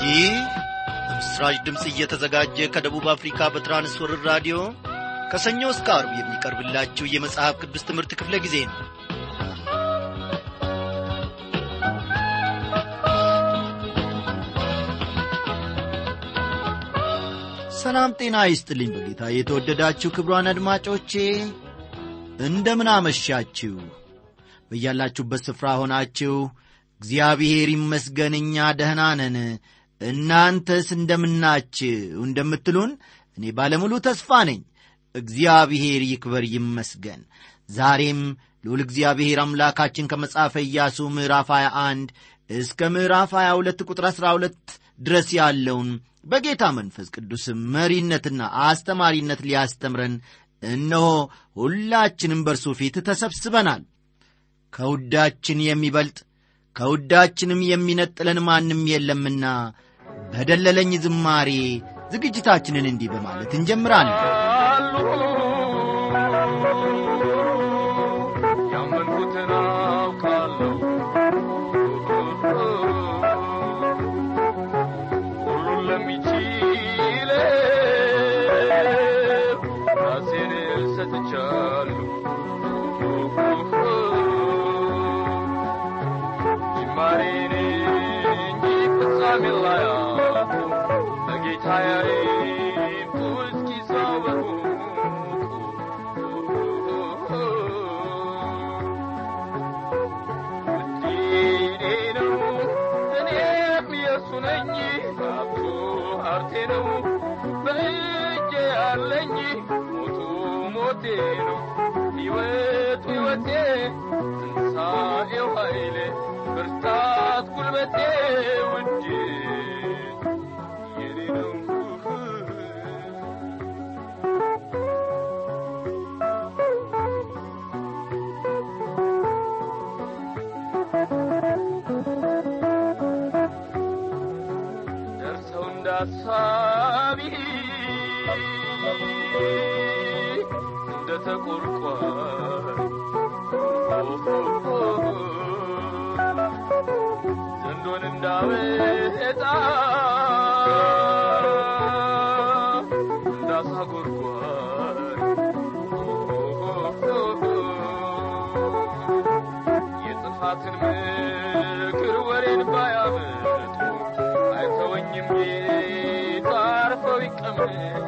ይህ በምስራች ድምፅ እየተዘጋጀ ከደቡብ አፍሪካ በትራንስወርር ራዲዮ ከሰኞ እስከ አርብ የሚቀርብላችሁ የመጽሐፍ ቅዱስ ትምህርት ክፍለ ጊዜ ነው ሰላም ጤና ይስጥልኝ በጌታ የተወደዳችሁ ክብሯን አድማጮቼ እንደምን አመሻችሁ በያላችሁበት ስፍራ ሆናችሁ እግዚአብሔር ይመስገን እኛ ደህና ነን እናንተስ እንደምናችሁ እንደምትሉን እኔ ባለሙሉ ተስፋ ነኝ እግዚአብሔር ይክበር ይመስገን ዛሬም ልዑል እግዚአብሔር አምላካችን ከመጽሐፈ ኢያሱ ምዕራፍ 21 እስከ ምዕራፍ 22 ቁጥር 12 ድረስ ያለውን በጌታ መንፈስ ቅዱስ መሪነትና አስተማሪነት ሊያስተምረን እነሆ ሁላችንም በእርሱ ፊት ተሰብስበናል ከውዳችን የሚበልጥ ከውዳችንም የሚነጥለን ማንም የለምና በደለለኝ ዝማሬ ዝግጅታችንን እንዲህ በማለት እንጀምራለን ያመንኩትን አውቃለሁ ሁሉን ለሚችል ራሴን ሰጥቻለሁ ጅማሬን እንጂ ፍጻሜ ላይ በጌታ ያይቱ እስኪ ሰው ውዴ ነው እኔም የእሱ ነኝ ሀብቱ ሀብቴ ነው በእጄ ያለኝ ሞቱ ሞቴ ነው ሕይወቱ ሕይወቴ ትንሣኤው ኃይሌ ብርታት ጉልበቴ ውዴ የኔ ነው ደርሰው እንዳሳቢ እንደ ተቆርቋሪ ዘንዶን እንዳወጣ እንዳሳ ጎርጓሪ የጥፋትን ምክር ወሬን ባያመጡ አይተወኝም ጌታ አርፈው ይቀመጡ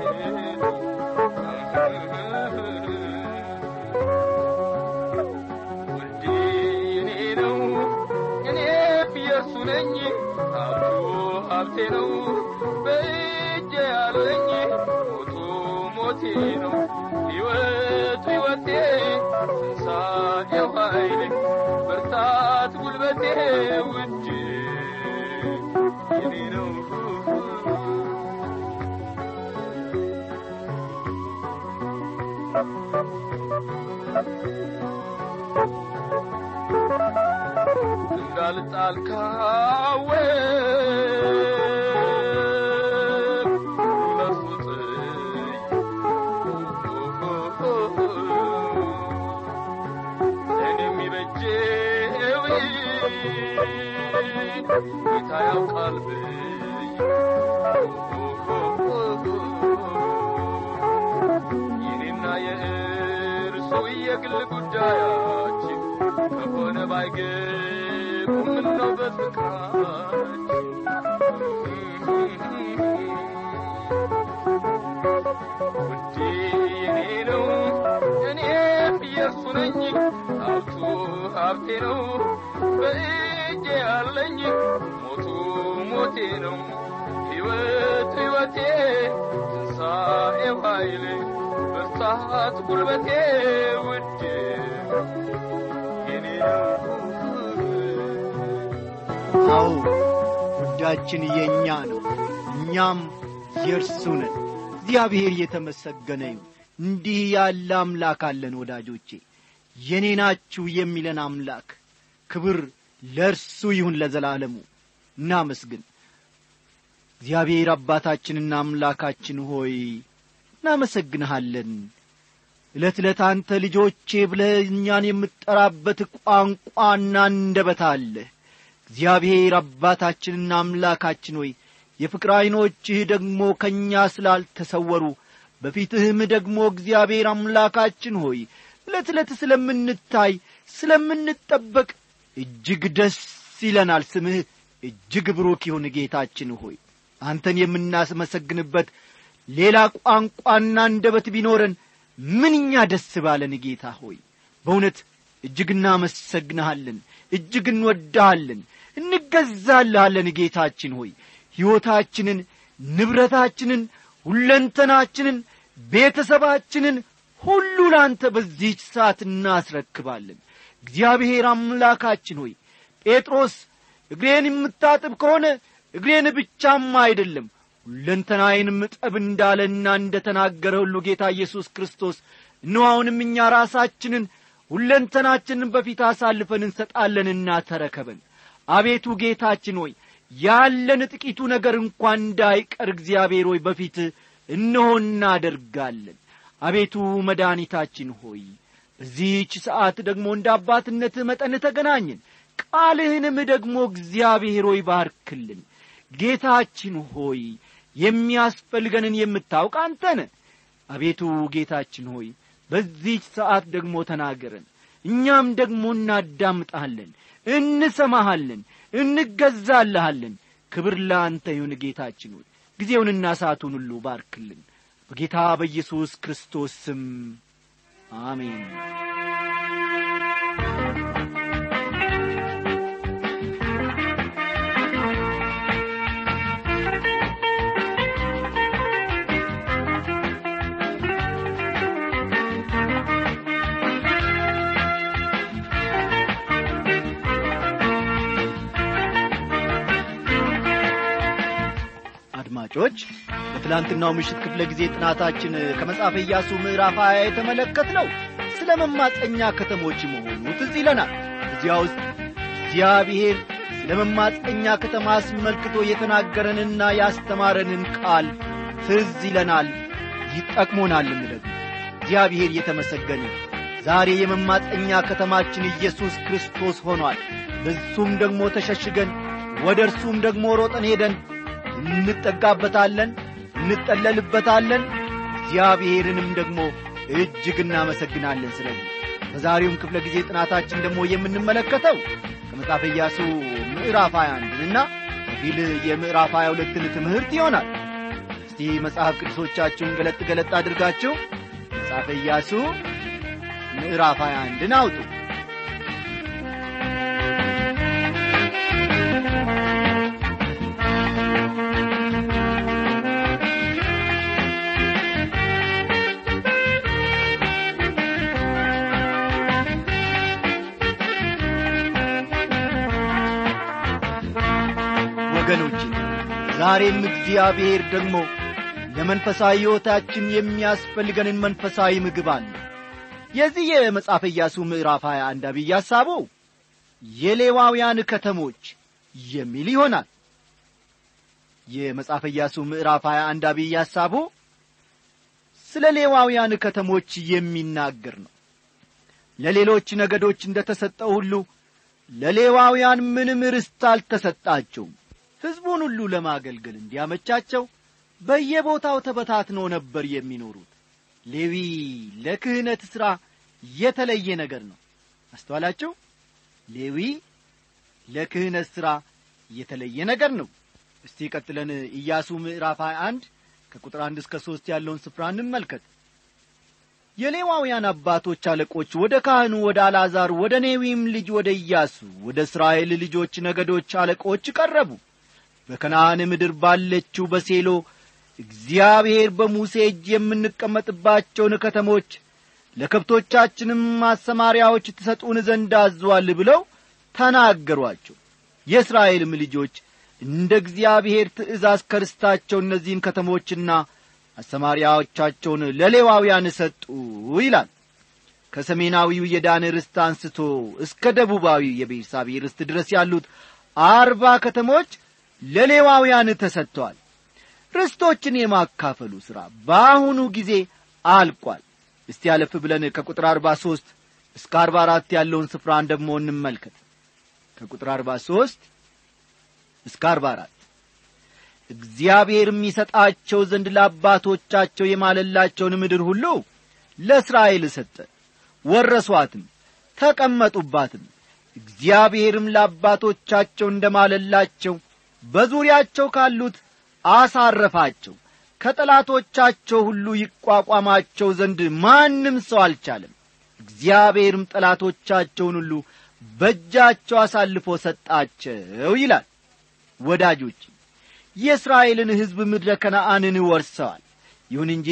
ውዴ የኔ ነው እኔም የእርሱ ነኝ ሀብቱ ሀብቴ ነው በእጄ ያለኝ ሞቱ ሞቴ ነው ሕይወቱ ሕይወቴ ትንሣኤው ኃይሌ ብርታት ጉልበቴ ውድ የኔ ነው እንዳልጣል ካወቅ ለእርሱ ጥይ ለእኔ የሚበጀው ጌታ ያውቃል ብይ የኔና የእርሱ የግል ጉዳያችን ከሆነ ባይገቡም ምነው በፍቅራችን ውዴ የኔ ነው እኔም የእርሱ ነኝ ሀብቱ ሀብቴ ነው በእጄ ያለኝ ሞቱ ሞቴ ነው ሕይወት ሕይወቴ ትንሣኤው ኃይሌ ብርታት ጉልበቴ ውድ የኔ ነው አዎ ውዳችን የእኛ ነው እኛም የእርሱ ነን እግዚአብሔር የተመሰገነ ይሁን እንዲህ ያለ አምላክ አለን ወዳጆቼ የኔ ናችሁ የሚለን አምላክ ክብር ለእርሱ ይሁን ለዘላለሙ እናመስግን እግዚአብሔር አባታችንና አምላካችን ሆይ እናመሰግንሃለን ዕለት ዕለት አንተ ልጆቼ ብለህ እኛን የምትጠራበት ቋንቋና አንደበት አለ እግዚአብሔር አባታችንና አምላካችን ሆይ የፍቅር ዐይኖችህ ደግሞ ከእኛ ስላልተሰወሩ በፊትህም ደግሞ እግዚአብሔር አምላካችን ሆይ ዕለት ዕለት ስለምንታይ ስለምንጠበቅ እጅግ ደስ ይለናል ስምህ እጅግ ብሩክ ይሁን ጌታችን ሆይ አንተን የምናስመሰግንበት ሌላ ቋንቋና አንደበት ቢኖረን ምንኛ ደስ ባለን ጌታ ሆይ በእውነት እጅግ እናመሰግንሃለን እጅግ እንወድሃለን እንገዛልሃለን ጌታችን ሆይ ሕይወታችንን ንብረታችንን ሁለንተናችንን ቤተሰባችንን ሁሉ ላንተ በዚህች ሰዓት እናስረክባለን እግዚአብሔር አምላካችን ሆይ ጴጥሮስ እግሬን የምታጥብ ከሆነ እግሬን ብቻም አይደለም ሁለንተናዬንም እጠብ እንዳለና እንደ ተናገረ ሁሉ ጌታ ኢየሱስ ክርስቶስ እነሆ እኛ ራሳችንን ሁለንተናችንን በፊት አሳልፈን እንሰጣለንና ተረከበን አቤቱ ጌታችን ሆይ ያለን ጥቂቱ ነገር እንኳን እንዳይቀር እግዚአብሔር ሆይ በፊት እነሆ እናደርጋለን አቤቱ መድኃኒታችን ሆይ በዚህች ሰዓት ደግሞ እንደ አባትነትህ መጠን ተገናኝን ቃልህንም ደግሞ እግዚአብሔር ሆይ ባርክልን ጌታችን ሆይ የሚያስፈልገንን የምታውቅ አንተነ አቤቱ ጌታችን ሆይ በዚህች ሰዓት ደግሞ ተናገረን እኛም ደግሞ እናዳምጣለን እንሰማሃለን እንገዛልሃለን ክብር ለአንተ ይሁን ጌታችን ሆይ ጊዜውንና ሰዓቱን ሁሉ ባርክልን በጌታ በኢየሱስ ክርስቶስ ስም አሜን አድማጮች በትላንትናው ምሽት ክፍለ ጊዜ ጥናታችን ከመጽሐፈ ኢያሱ ምዕራፍ ሀያ የተመለከት ነው ስለ መማፀኛ ከተሞች መሆኑ ትዝ ይለናል እዚያ ውስጥ እግዚአብሔር ስለ መማፀኛ ከተማ አስመልክቶ የተናገረንና ያስተማረንን ቃል ትዝ ይለናል ይጠቅሞናልም ደግሞ እግዚአብሔር የተመሰገነ ዛሬ የመማፀኛ ከተማችን ኢየሱስ ክርስቶስ ሆኗል በሱም ደግሞ ተሸሽገን ወደ እርሱም ደግሞ ሮጠን ሄደን እንጠጋበታለን እንጠለልበታለን እግዚአብሔርንም ደግሞ እጅግ እናመሰግናለን ስለዚህ በዛሬውም ክፍለ ጊዜ ጥናታችን ደግሞ የምንመለከተው ከመጽሐፈ ኢያሱ ምዕራፍ 21 እና ከፊል የምዕራፍ 22ን ትምህርት ይሆናል እስቲ መጽሐፍ ቅዱሶቻችሁን ገለጥ ገለጥ አድርጋችሁ መጽሐፈ ኢያሱ ምዕራፍ 21ን አውጡ ወገኖቼ ዛሬም እግዚአብሔር ደግሞ ለመንፈሳዊ ሕይወታችን የሚያስፈልገንን መንፈሳዊ ምግብ አለ የዚህ የመጽሐፈ ኢያሱ ምዕራፍ 21 አብይ ሐሳቡ የሌዋውያን ከተሞች የሚል ይሆናል የመጽሐፈ ኢያሱ ምዕራፍ 21 አብይ ሐሳቡ ስለ ሌዋውያን ከተሞች የሚናገር ነው ለሌሎች ነገዶች እንደ ተሰጠው ሁሉ ለሌዋውያን ምንም ርስት አልተሰጣቸውም ሕዝቡን ሁሉ ለማገልገል እንዲያመቻቸው በየቦታው ተበታትነው ነበር የሚኖሩት ሌዊ ለክህነት ሥራ የተለየ ነገር ነው አስተዋላችሁ ሌዊ ለክህነት ሥራ የተለየ ነገር ነው እስቲ ቀጥለን ኢያሱ ምዕራፍ 21 ከቁጥር አንድ እስከ ሦስት ያለውን ስፍራ እንመልከት የሌዋውያን አባቶች አለቆች ወደ ካህኑ ወደ አልዓዛር ወደ ኔዊም ልጅ ወደ ኢያሱ ወደ እስራኤል ልጆች ነገዶች አለቆች ቀረቡ በከነዓን ምድር ባለችው በሴሎ እግዚአብሔር በሙሴ እጅ የምንቀመጥባቸውን ከተሞች ለከብቶቻችንም ማሰማሪያዎች ትሰጡን ዘንድ አዟል ብለው ተናገሯቸው የእስራኤልም ልጆች እንደ እግዚአብሔር ትእዛዝ ከርስታቸው እነዚህን ከተሞችና አሰማሪያዎቻቸውን ለሌዋውያን ሰጡ ይላል ከሰሜናዊው የዳን ርስት አንስቶ እስከ ደቡባዊው የቤርሳቤ ርስት ድረስ ያሉት አርባ ከተሞች ለሌዋውያን ተሰጥተዋል ርስቶችን የማካፈሉ ሥራ በአሁኑ ጊዜ አልቋል እስቲ ያለፍ ብለን ከቁጥር አርባ ሦስት እስከ አርባ አራት ያለውን ስፍራን ደግሞ እንመልከት ከቁጥር አርባ ሦስት እስከ አርባ አራት እግዚአብሔርም ይሰጣቸው ዘንድ ለአባቶቻቸው የማለላቸውን ምድር ሁሉ ለእስራኤል ሰጠ ወረሷትም ተቀመጡባትም እግዚአብሔርም ለአባቶቻቸው እንደ ማለላቸው በዙሪያቸው ካሉት አሳረፋቸው ከጠላቶቻቸው ሁሉ ይቋቋማቸው ዘንድ ማንም ሰው አልቻለም እግዚአብሔርም ጠላቶቻቸውን ሁሉ በእጃቸው አሳልፎ ሰጣቸው ይላል ወዳጆች የእስራኤልን ሕዝብ ምድረ ከነአንን ወርሰዋል ይሁን እንጂ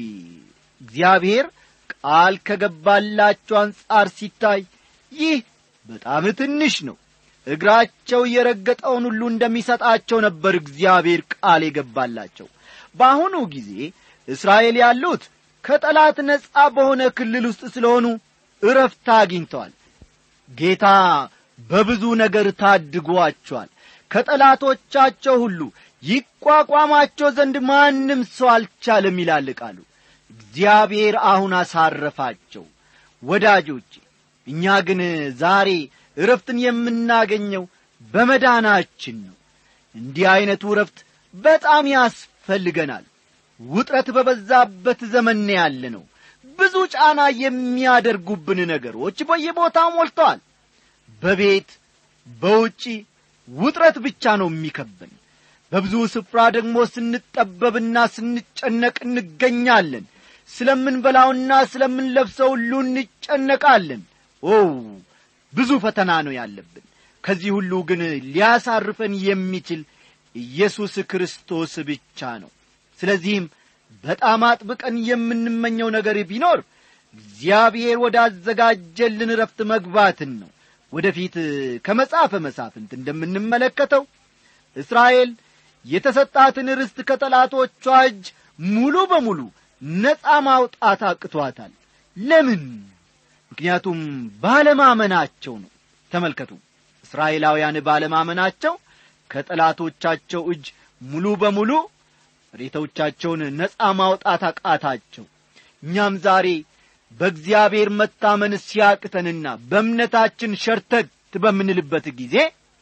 እግዚአብሔር ቃል ከገባላቸው አንጻር ሲታይ ይህ በጣም ትንሽ ነው እግራቸው የረገጠውን ሁሉ እንደሚሰጣቸው ነበር እግዚአብሔር ቃል የገባላቸው በአሁኑ ጊዜ እስራኤል ያሉት ከጠላት ነጻ በሆነ ክልል ውስጥ ስለሆኑ እረፍት አግኝተዋል ጌታ በብዙ ነገር ታድጓቸዋል ከጠላቶቻቸው ሁሉ ይቋቋማቸው ዘንድ ማንም ሰው አልቻለም ይላል ቃሉ እግዚአብሔር አሁን አሳረፋቸው ወዳጆቼ እኛ ግን ዛሬ እረፍትን የምናገኘው በመዳናችን ነው እንዲህ ዐይነቱ እረፍት በጣም ያስፈልገናል ውጥረት በበዛበት ዘመን ያለ ነው ብዙ ጫና የሚያደርጉብን ነገሮች በየቦታው ሞልተዋል በቤት በውጪ ውጥረት ብቻ ነው የሚከበን በብዙ ስፍራ ደግሞ ስንጠበብና ስንጨነቅ እንገኛለን ስለምንበላውና ስለምንለብሰው ሁሉ እንጨነቃለን ኦ ብዙ ፈተና ነው ያለብን ከዚህ ሁሉ ግን ሊያሳርፈን የሚችል ኢየሱስ ክርስቶስ ብቻ ነው ስለዚህም በጣም አጥብቀን የምንመኘው ነገር ቢኖር እግዚአብሔር ወዳዘጋጀልን ረፍት መግባትን ነው ወደፊት ከመጽሐፈ መሳፍንት እንደምንመለከተው እስራኤል የተሰጣትን ርስት ከጠላቶቿ እጅ ሙሉ በሙሉ ነፃ ማውጣት አቅቷታል ለምን ምክንያቱም ባለማመናቸው ነው ተመልከቱ እስራኤላውያን ባለማመናቸው ከጠላቶቻቸው እጅ ሙሉ በሙሉ ሬቶቻቸውን ነፃ ማውጣት አቃታቸው እኛም ዛሬ በእግዚአብሔር መታመን ሲያቅተንና በእምነታችን ሸርተት በምንልበት ጊዜ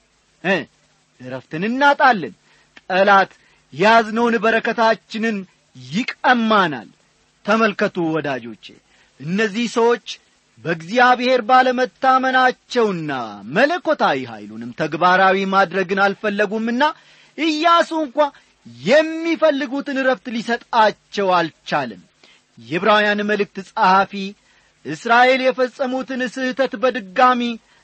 እረፍትን እናጣለን ጠላት ያዝነውን በረከታችንን ይቀማናል ተመልከቱ ወዳጆቼ እነዚህ ሰዎች በእግዚአብሔር ባለመታመናቸውና መለኮታዊ ኀይሉንም ተግባራዊ ማድረግን አልፈለጉምና ኢያሱ እንኳ የሚፈልጉትን ረፍት ሊሰጣቸው አልቻለም የዕብራውያን መልእክት ጸሐፊ እስራኤል የፈጸሙትን ስህተት በድጋሚ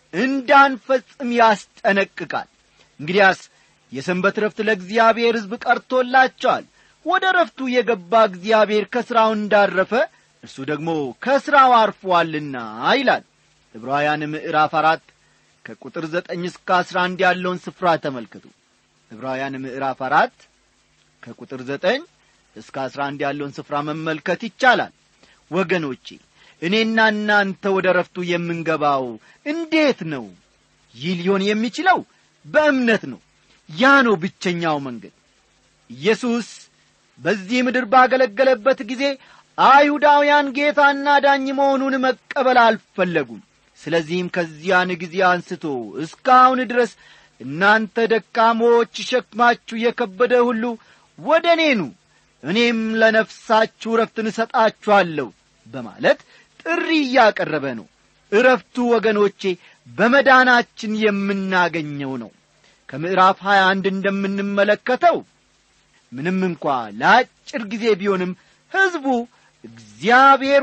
እንዳንፈጽም ያስጠነቅቃል እንግዲያስ የሰንበት ረፍት ለእግዚአብሔር ሕዝብ ቀርቶላቸዋል ወደ ረፍቱ የገባ እግዚአብሔር ከሥራው እንዳረፈ እርሱ ደግሞ ከሥራው አርፎአልና ይላል ዕብራውያን ምዕራፍ አራት ከቁጥር ዘጠኝ እስከ አስራ አንድ ያለውን ስፍራ ተመልከቱ ዕብራውያን ምዕራፍ አራት ከቁጥር ዘጠኝ እስከ አስራ አንድ ያለውን ስፍራ መመልከት ይቻላል ወገኖቼ እኔና እናንተ ወደ ረፍቱ የምንገባው እንዴት ነው ይህ ሊሆን የሚችለው በእምነት ነው ያ ነው ብቸኛው መንገድ ኢየሱስ በዚህ ምድር ባገለገለበት ጊዜ አይሁዳውያን ጌታና ዳኝ መሆኑን መቀበል አልፈለጉም ስለዚህም ከዚያን ጊዜ አንስቶ እስካሁን ድረስ እናንተ ደካሞች ሸክማችሁ የከበደ ሁሉ ወደ እኔኑ እኔም ለነፍሳችሁ ረፍትን እሰጣችኋለሁ በማለት ጥሪ እያቀረበ ነው እረፍቱ ወገኖቼ በመዳናችን የምናገኘው ነው ከምዕራፍ 21 እንደምንመለከተው ምንም እንኳ ለአጭር ጊዜ ቢሆንም ሕዝቡ እግዚአብሔር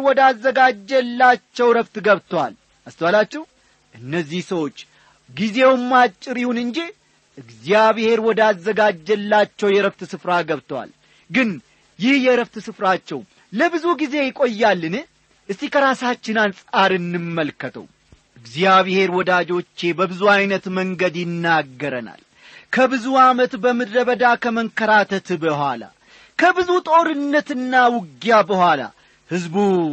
ወዳዘጋጀላቸው ረፍት ገብተዋል አስተዋላችሁ እነዚህ ሰዎች ጊዜውም አጭር ይሁን እንጂ እግዚአብሔር ወዳዘጋጀላቸው የረፍት ስፍራ ገብተዋል ግን ይህ የረፍት ስፍራቸው ለብዙ ጊዜ ይቆያልን እስቲ ከራሳችን አንጻር እንመልከተው እግዚአብሔር ወዳጆቼ በብዙ ዐይነት መንገድ ይናገረናል ከብዙ ዓመት በምድረ በዳ ከመንከራተት በኋላ ከብዙ ጦርነትና ውጊያ በኋላ ሕዝቡ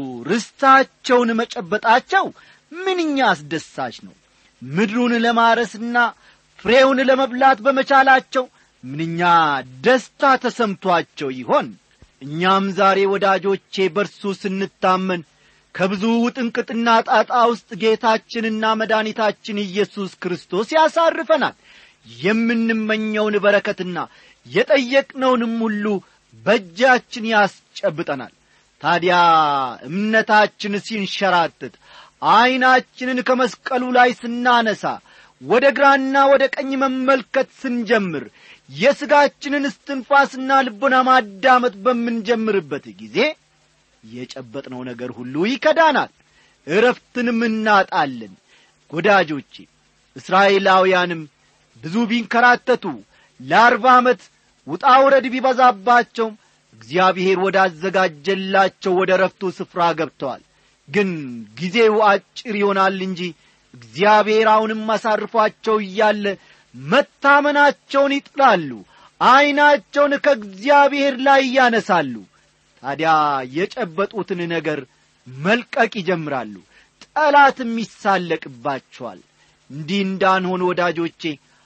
ርስታቸውን መጨበጣቸው ምንኛ አስደሳች ነው ምድሩን ለማረስና ፍሬውን ለመብላት በመቻላቸው ምንኛ ደስታ ተሰምቷቸው ይሆን እኛም ዛሬ ወዳጆቼ በርሱ ስንታመን ከብዙ ውጥንቅጥና ጣጣ ውስጥ ጌታችንና መድኃኒታችን ኢየሱስ ክርስቶስ ያሳርፈናል የምንመኘውን በረከትና የጠየቅነውንም ሁሉ በእጃችን ያስጨብጠናል ታዲያ እምነታችን ሲንሸራትት ዐይናችንን ከመስቀሉ ላይ ስናነሳ ወደ ግራና ወደ ቀኝ መመልከት ስንጀምር የሥጋችንን እስትንፋስና ልቦና ማዳመጥ በምንጀምርበት ጊዜ የጨበጥነው ነገር ሁሉ ይከዳናል እረፍትንም እናጣለን ወዳጆቼ እስራኤላውያንም ብዙ ቢንከራተቱ ለአርባ ዓመት ውጣ ውረድ ቢበዛባቸውም እግዚአብሔር ወዳዘጋጀላቸው ወደ ረፍቱ ስፍራ ገብተዋል ግን ጊዜው አጭር ይሆናል እንጂ እግዚአብሔር አሁንም አሳርፏቸው እያለ መታመናቸውን ይጥላሉ ዐይናቸውን ከእግዚአብሔር ላይ ያነሳሉ ታዲያ የጨበጡትን ነገር መልቀቅ ይጀምራሉ ጠላትም ይሳለቅባቸዋል እንዲህ እንዳንሆን ወዳጆቼ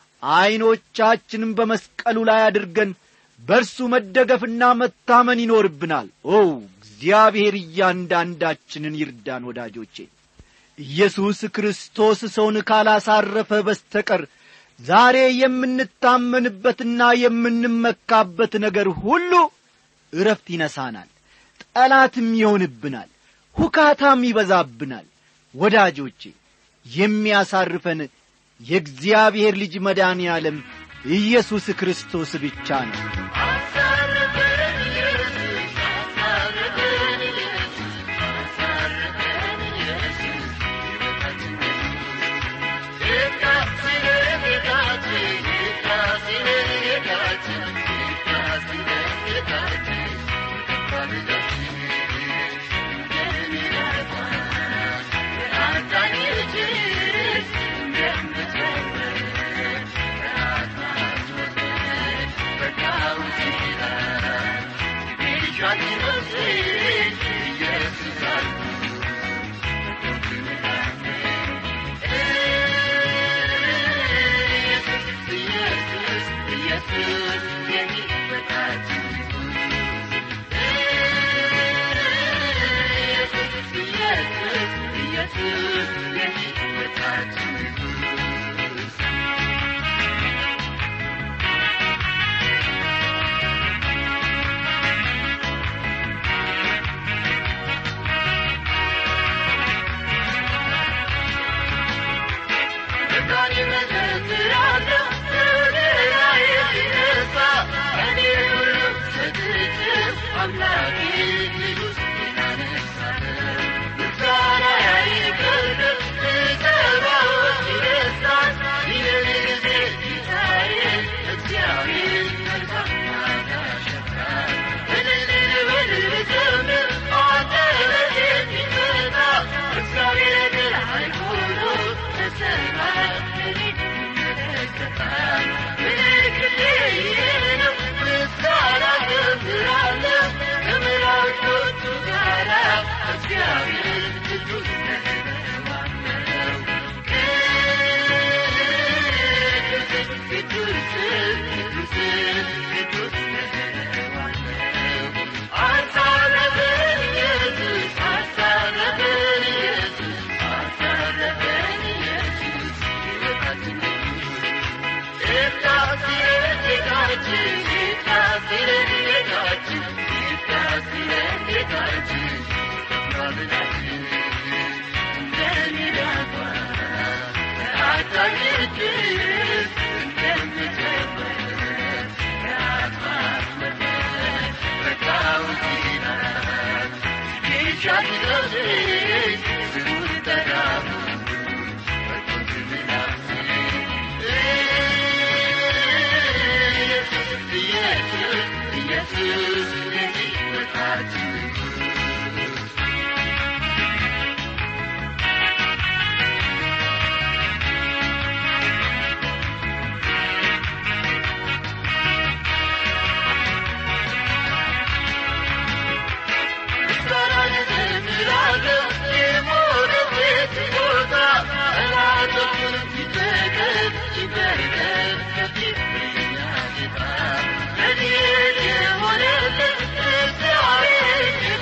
ዐይኖቻችንም በመስቀሉ ላይ አድርገን በእርሱ መደገፍና መታመን ይኖርብናል ኦ እግዚአብሔር እያንዳንዳችንን ይርዳን ወዳጆቼ ኢየሱስ ክርስቶስ ሰውን ካላሳረፈ በስተቀር ዛሬ የምንታመንበትና የምንመካበት ነገር ሁሉ እረፍት ይነሳናል ጠላትም ይሆንብናል ሁካታም ይበዛብናል ወዳጆቼ የሚያሳርፈን የእግዚአብሔር ልጅ መድኃኔ ዓለም ኢየሱስ ክርስቶስ ብቻ ነው Yeah.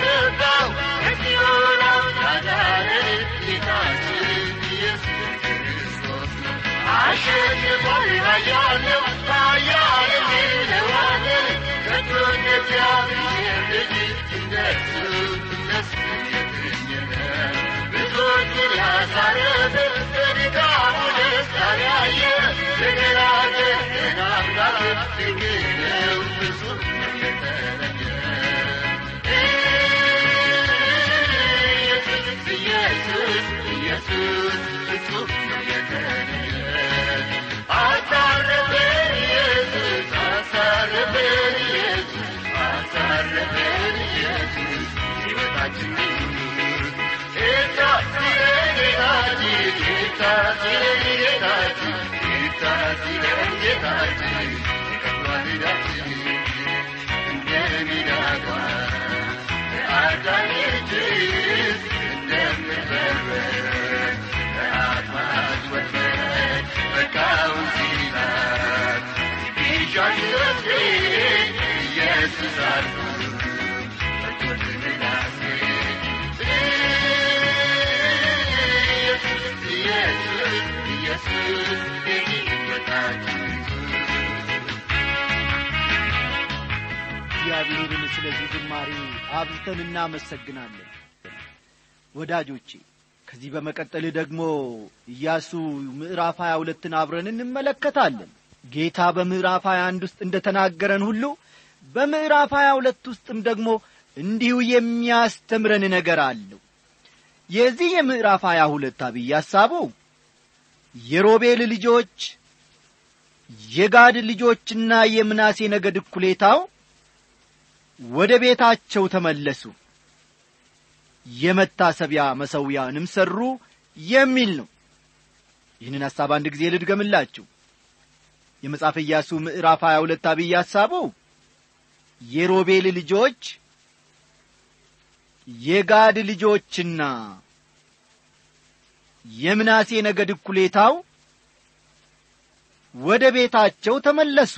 ያለው ኃያል እንለዋለን ከቶ እንደ እግዚአብሔር ልጅ እንደሱ እንደሱ የተገኘ ብዙዎችን ያሳረፈ በድካሙ ደስታን ያየ የገላገለን አምላክ ድንቅ ነው ፍጹም ነው የተለየ ኢየሱስ ኢየሱስ ኢየሱስ ፍጹም ነው የተለየ አሳረፈን ኢየሱስ አሳረፈን ኢየሱስ አሳረፈን ኢየሱስ ሕይወታችን ጌታ ሲለን ጌታችን ጌታ ሲለን ጌታችን ጌታ ሲለን ጌታችን ከፍሏል ዕዳችን እንደ ሚዳቋ አዳኝ እጅስ እንደምትበረር በአጥማጅ ወጥመድ በቃውን ሲላት ቢሻሽ ነፍሴ ኢየሱስ አልኩ ፈቶትንናሴ ኢየሱስ ኢየሱስ ኢየሱስ የሕይወታችን እግዚአብሔርን ስለዚህ ዝማሬ አብዝተን እናመሰግናለን ወዳጆቼ ከዚህ በመቀጠል ደግሞ ኢያሱ ምዕራፍ ሀያ ሁለትን አብረን እንመለከታለን ጌታ በምዕራፍ ሀያ አንድ ውስጥ እንደ ተናገረን ሁሉ በምዕራፍ ሀያ ሁለት ውስጥም ደግሞ እንዲሁ የሚያስተምረን ነገር አለው የዚህ የምዕራፍ ሀያ ሁለት አብይ ሐሳቡ የሮቤል ልጆች የጋድ ልጆችና የምናሴ ነገድ እኩሌታው ወደ ቤታቸው ተመለሱ የመታሰቢያ መሰዊያንም ሠሩ የሚል ነው ይህንን ሐሳብ አንድ ጊዜ ልድገምላችሁ የመጽሐፍ ኢያሱ ምዕራፍ 22 አብይ ሐሳቡ የሮቤል ልጆች የጋድ ልጆችና የምናሴ ነገድ እኩሌታው ወደ ቤታቸው ተመለሱ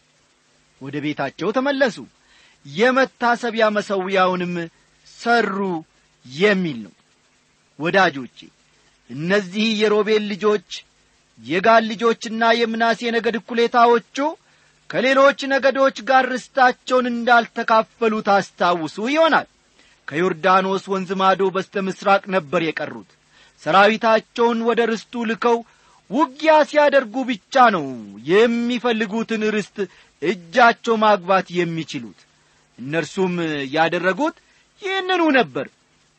ወደ ቤታቸው ተመለሱ የመታሰቢያ መሰዊያውንም ሰሩ የሚል ነው ወዳጆቼ እነዚህ የሮቤል ልጆች የጋል ልጆችና የምናሴ ነገድ እኩሌታዎቹ ከሌሎች ነገዶች ጋር ርስታቸውን እንዳልተካፈሉ ታስታውሱ ይሆናል ከዮርዳኖስ ወንዝ ማዶ በስተ ምሥራቅ ነበር የቀሩት ሰራዊታቸውን ወደ ርስቱ ልከው ውጊያ ሲያደርጉ ብቻ ነው የሚፈልጉትን ርስት እጃቸው ማግባት የሚችሉት እነርሱም ያደረጉት ይህንኑ ነበር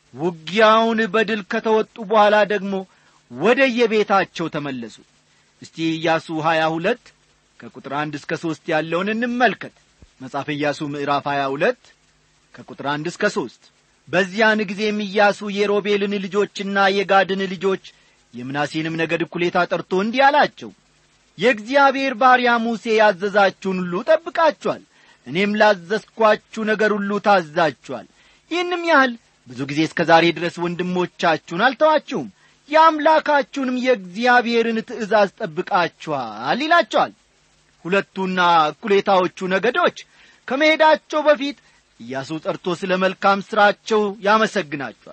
ውጊያውን በድል ከተወጡ በኋላ ደግሞ ወደ የቤታቸው ተመለሱ እስቲ ኢያሱ ሀያ ሁለት ከቁጥር አንድ እስከ ሦስት ያለውን እንመልከት መጽሐፍ ኢያሱ ምዕራፍ ሀያ ሁለት ከቁጥር አንድ እስከ ሦስት በዚያን ጊዜም ኢያሱ የሮቤልን ልጆችና የጋድን ልጆች የምናሴንም ነገድ እኩሌታ ጠርቶ እንዲህ አላቸው የእግዚአብሔር ባሪያ ሙሴ ያዘዛችሁን ሁሉ ጠብቃችኋል እኔም ላዘዝኳችሁ ነገር ሁሉ ታዛችኋል ይህንም ያህል ብዙ ጊዜ እስከ ዛሬ ድረስ ወንድሞቻችሁን አልተዋችሁም የአምላካችሁንም የእግዚአብሔርን ትእዛዝ ጠብቃችኋል ይላቸዋል ሁለቱና እኩሌታዎቹ ነገዶች ከመሄዳቸው በፊት ኢያሱ ጠርቶ ስለ መልካም ሥራቸው ያመሰግናቸዋል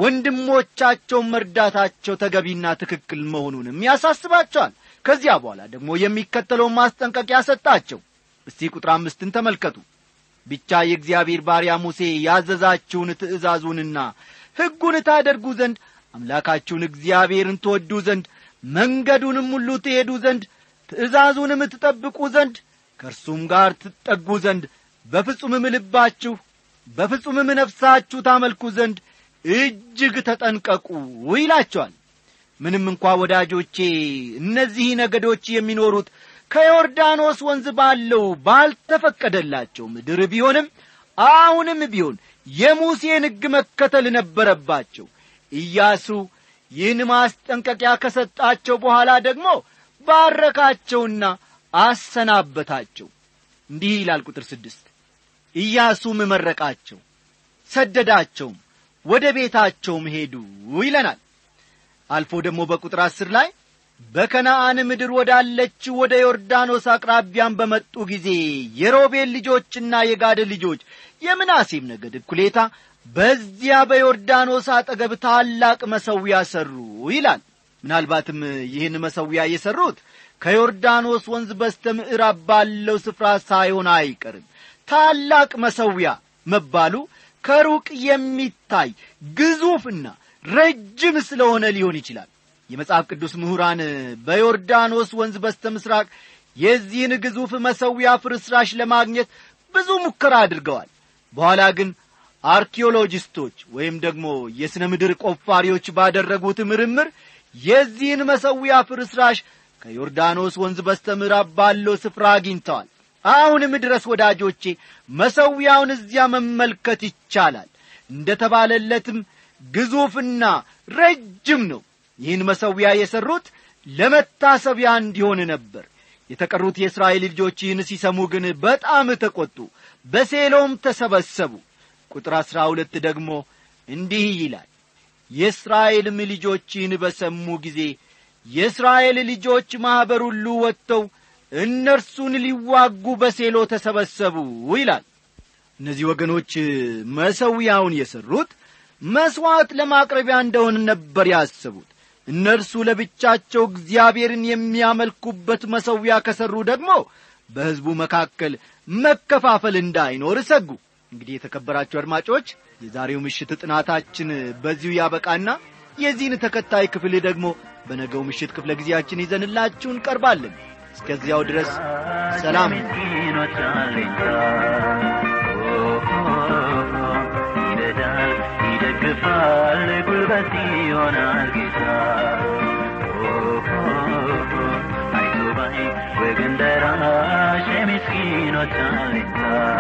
ወንድሞቻቸውን መርዳታቸው ተገቢና ትክክል መሆኑንም ያሳስባቸዋል ከዚያ በኋላ ደግሞ የሚከተለውን ማስጠንቀቂያ ሰጣቸው እስቲ ቁጥር አምስትን ተመልከቱ ብቻ የእግዚአብሔር ባሪያ ሙሴ ያዘዛችሁን ትእዛዙንና ሕጉን ታደርጉ ዘንድ አምላካችሁን እግዚአብሔርን ትወዱ ዘንድ መንገዱንም ሁሉ ትሄዱ ዘንድ ትእዛዙንም ትጠብቁ ዘንድ ከእርሱም ጋር ትጠጉ ዘንድ በፍጹምም ልባችሁ በፍጹምም ነፍሳችሁ ታመልኩ ዘንድ እጅግ ተጠንቀቁ ይላቸዋል ምንም እንኳ ወዳጆቼ እነዚህ ነገዶች የሚኖሩት ከዮርዳኖስ ወንዝ ባለው ባልተፈቀደላቸው ምድር ቢሆንም አሁንም ቢሆን የሙሴን ሕግ መከተል ነበረባቸው ኢያሱ ይህን ማስጠንቀቂያ ከሰጣቸው በኋላ ደግሞ ባረካቸውና አሰናበታቸው እንዲህ ይላል ቁጥር ስድስት ኢያሱም መረቃቸው ሰደዳቸውም ወደ ቤታቸውም ሄዱ ይለናል አልፎ ደግሞ በቁጥር አስር ላይ በከነአን ምድር ወዳለችው ወደ ዮርዳኖስ አቅራቢያን በመጡ ጊዜ የሮቤል ልጆችና የጋድ ልጆች የምናሴም ነገድ እኩሌታ በዚያ በዮርዳኖስ አጠገብ ታላቅ መሰዊያ ሠሩ ይላል ምናልባትም ይህን መሰዊያ የሠሩት ከዮርዳኖስ ወንዝ በስተ ምዕራብ ባለው ስፍራ ሳይሆን አይቀርም ታላቅ መሰዊያ መባሉ ከሩቅ የሚታይ ግዙፍና ረጅም ስለሆነ ሊሆን ይችላል የመጽሐፍ ቅዱስ ምሁራን በዮርዳኖስ ወንዝ በስተ ምስራቅ የዚህን ግዙፍ መሰዊያ ፍርስራሽ ለማግኘት ብዙ ሙከራ አድርገዋል በኋላ ግን አርኪኦሎጂስቶች ወይም ደግሞ የሥነ ምድር ቆፋሪዎች ባደረጉት ምርምር የዚህን መሰዊያ ፍርስራሽ ከዮርዳኖስ ወንዝ በስተ ምዕራብ ባለው ስፍራ አግኝተዋል አሁንም ድረስ ወዳጆቼ መሰዊያውን እዚያ መመልከት ይቻላል እንደ ተባለለትም ግዙፍና ረጅም ነው ይህን መሰዊያ የሠሩት ለመታሰቢያ እንዲሆን ነበር የተቀሩት የእስራኤል ልጆች ይህን ሲሰሙ ግን በጣም ተቈጡ በሴሎም ተሰበሰቡ ቁጥር አሥራ ሁለት ደግሞ እንዲህ ይላል የእስራኤልም ልጆች ይህን በሰሙ ጊዜ የእስራኤል ልጆች ማኅበር ሁሉ ወጥተው እነርሱን ሊዋጉ በሴሎ ተሰበሰቡ ይላል እነዚህ ወገኖች መሰዊያውን የሠሩት መሥዋዕት ለማቅረቢያ እንደሆን ነበር ያሰቡት እነርሱ ለብቻቸው እግዚአብሔርን የሚያመልኩበት መሰዊያ ከሠሩ ደግሞ በሕዝቡ መካከል መከፋፈል እንዳይኖር ሰጉ እንግዲህ የተከበራችሁ አድማጮች የዛሬው ምሽት ጥናታችን በዚሁ ያበቃና የዚህን ተከታይ ክፍል ደግሞ በነገው ምሽት ክፍለ ጊዜያችን ይዘንላችሁ እንቀርባለን እስከዚያው ድረስ ሰላም ምስኪኖች አለኝታ ይረዳል ይደግፋል ጉልበት ይሆናል ጌታ አይዞባይ ወገን ደራሽ የምስኪኖች አለኝታ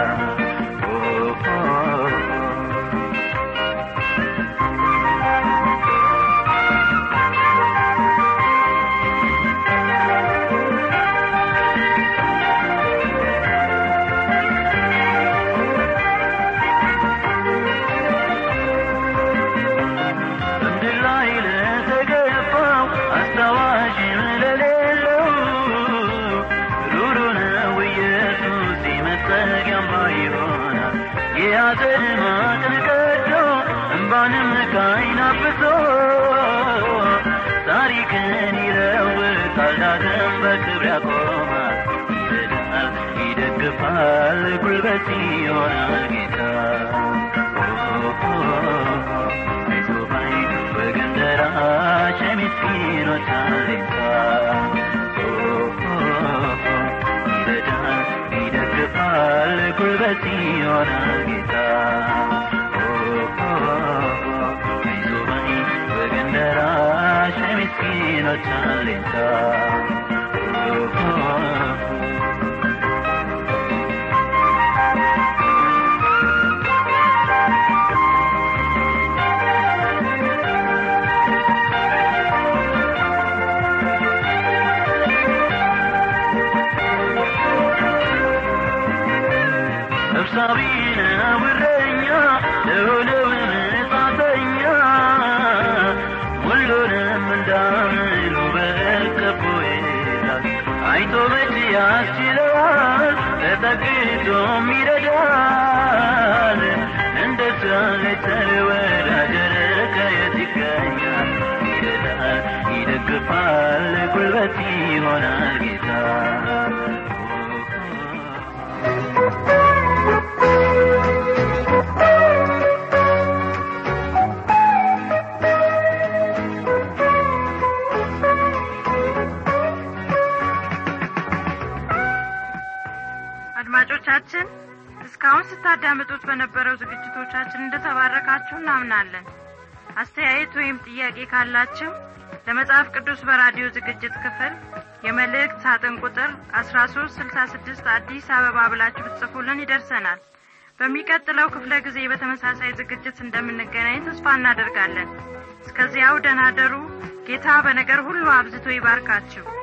በምድር ላይ ለተገፋው አስታዋሽም ለሌለው ሩሩ ነው ኢየሱስ መጠጊያም ይሆናል የያዘን ማቅን ቀዶ እምባንም ከዓይን አብሶ ታሪክን ይለውጣል ዳግም በክብር ያቆማል ይረዳል ይደግፋል ጉልበት ይሆናል ጌታ አይዞባይ ወገን ደራሽ የምስኪኖች አለኝታ ይረዳል ይደግፋል ጉልበት ይሆናል ጌታ አይዞባይ ወገን ደራሽ የምስኪኖች አለኝታ ሰብሳቢ ነው እረኛ ለሆነው መጻተኛ ሁሉንም እንዳምሉ በቀቦ ይላል አይቶ መቼ ያስችለዋል ተጠግቶም ይረዳል እንደ ሳለ ተወዳደረ ከየት ይገኛል ይረዳል ይደግፋል ጉልበት ይሆናል ጌታ አድማጮቻችን እስካሁን ስታዳምጡት በነበረው ዝግጅቶቻችን እንደተባረካችሁ እናምናለን አስተያየት ወይም ጥያቄ ካላችሁ ለመጽሐፍ ቅዱስ በራዲዮ ዝግጅት ክፍል የመልእክት ሳጥን ቁጥር አስራ ሶስት ስልሳ ስድስት አዲስ አበባ ብላችሁ ብትጽፉልን ይደርሰናል በሚቀጥለው ክፍለ ጊዜ በተመሳሳይ ዝግጅት እንደምንገናኝ ተስፋ እናደርጋለን እስከዚያው ደናደሩ ጌታ በነገር ሁሉ አብዝቶ ይባርካችሁ